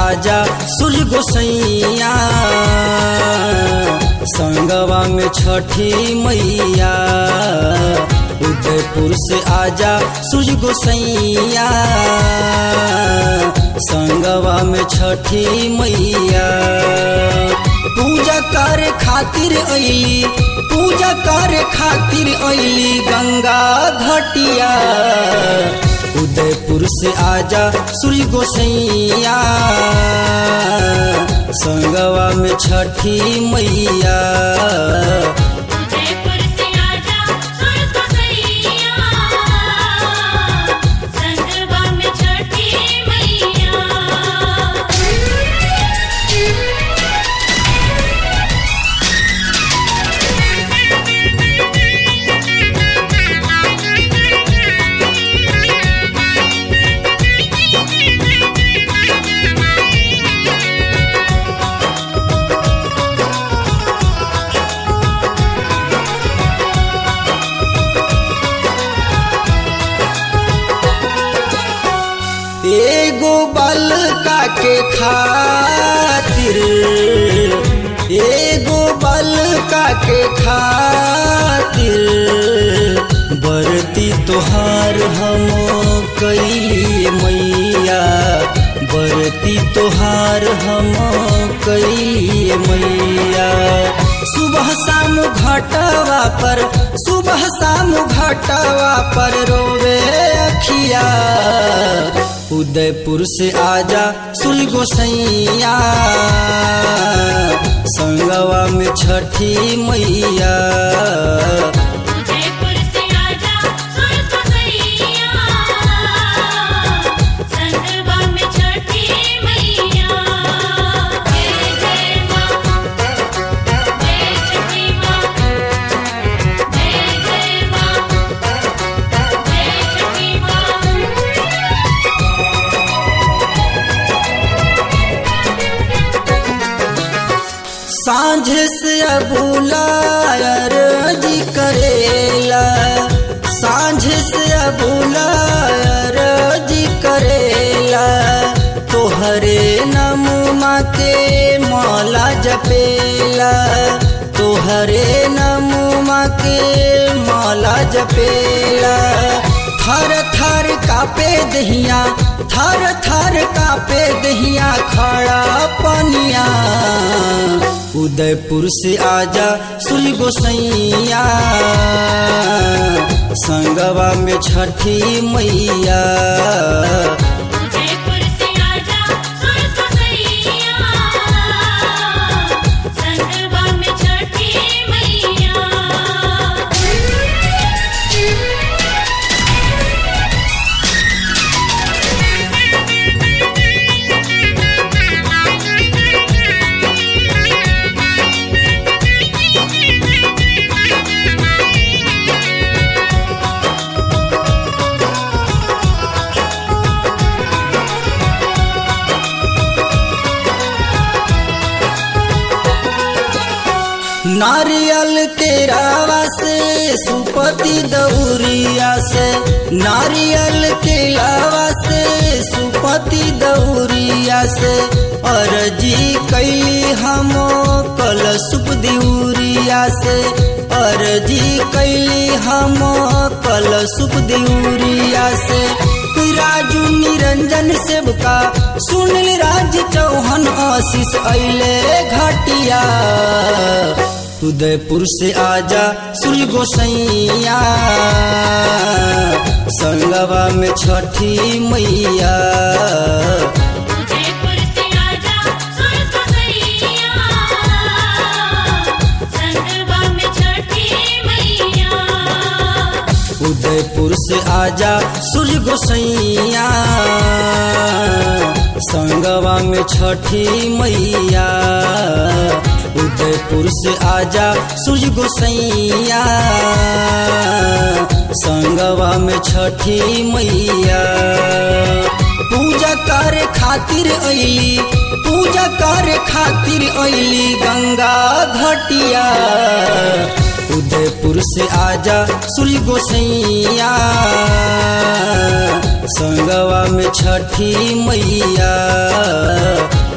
आजा सूर्य गोसैया संगवा में छठी मैया उदयपुर से आजा सूर्य गोसैया संगवा में छठी मैया पूजा करे खातिर अली पूजा करे खातिर अली गंगा घटिया उदयपुर से आजा सूर्य गोसैया संगवा में छठी मैया उदयपुर से आजा सूरज को सैया संगवा में छठी मैया एगो बलका के खातिर एगो बलका के खातिर बरती तोहार हम कैली मैया बरती तोहार हम कैली मैया सुबह शाम घटवा पर सुबह शाम घटवा पर रोवे अखिया उदयपुर से आजा सुल गोसैया संगवा में छठी मैया उदयपुर से आजा सूरज को सैया संगवा में छठी मैया जय जय मां जय छठी मां जय जय मां जय छठी मां सांझ से अबुलायर जी करेला सांझ से अबुलायर जी करेला तोहरे नमुमा के मौला जपेला तोहरे नमुमा के मौला जपेला थर थर कापे दहिया थर थर कापे दहिया खड़ा पनिया उदयपुर से आजा सुल गोसैया संगवा में छठी मैया उदयपुर से आजा सूरज को सैया संगवा में छठी मैया नारियल के रावा से सुपति दौरिया से नारियल के लावा से सुपति दौरिया से अरजी कैली हम कल सुप दिउरिया से अरजी कैली हम कल सुप दिउरिया से राजू निरंजन सेवका सुनिल राज चौहान आशीष अले घाटिया उदयपुर से आजा सूर्य गोसैया संगवा में छठी मैया उदयपुर से आजा सूरज को सैया संगवा में छठी मैया उदयपुर से आजा सूर्य गोसैया संगवा में छठी मैया उदयपुर से आजा सूर्य गोसैया संगवा में छठी मैया पूजा करे खातिर अली पूजा करे खातिर अली गंगा घटिया उदयपुर से आजा सूर्य गोसैया संगवा में छठी मैया